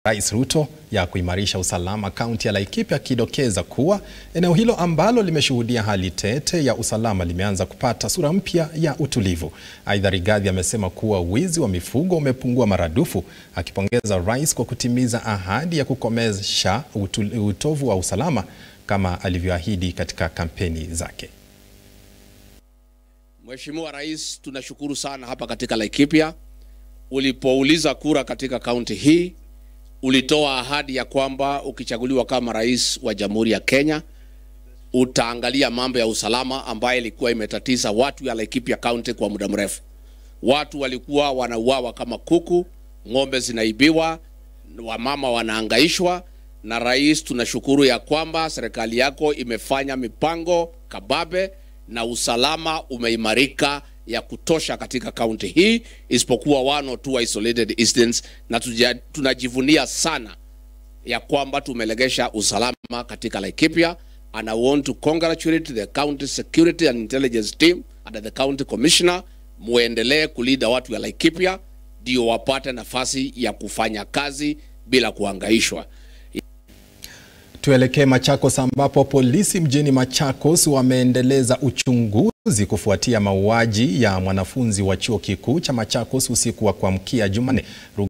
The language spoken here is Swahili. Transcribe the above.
Rais Ruto ya kuimarisha usalama kaunti ya Laikipia, akidokeza kuwa eneo hilo ambalo limeshuhudia hali tete ya usalama limeanza kupata sura mpya ya utulivu. Aidha, Rigathi amesema kuwa wizi wa mifugo umepungua maradufu, akipongeza rais kwa kutimiza ahadi ya kukomesha utovu wa usalama kama alivyoahidi katika kampeni zake. Mheshimiwa Rais, tunashukuru sana hapa katika Laikipia. Ulipouliza kura katika kaunti hii, ulitoa ahadi ya kwamba ukichaguliwa kama rais wa Jamhuri ya Kenya utaangalia mambo ya usalama ambayo ilikuwa imetatiza watu ya Laikipia County kwa muda mrefu. Watu walikuwa wanauawa kama kuku, ng'ombe zinaibiwa, wamama wanaangaishwa. Na rais, tunashukuru ya kwamba serikali yako imefanya mipango kababe na usalama umeimarika ya kutosha katika kaunti hii, isipokuwa one or two isolated incidents, na tuja, tunajivunia sana ya kwamba tumelegesha usalama katika Laikipia and I want to congratulate the county security and intelligence team and the county commissioner. Muendelee kulinda watu ya Laikipia ndio wapate nafasi ya kufanya kazi bila kuhangaishwa. Tuelekee Machakos ambapo polisi mjini Machakos wameendeleza uchunguzi kufuatia mauaji ya mwanafunzi wa chuo kikuu cha Machakos usiku wa kuamkia Jumanne.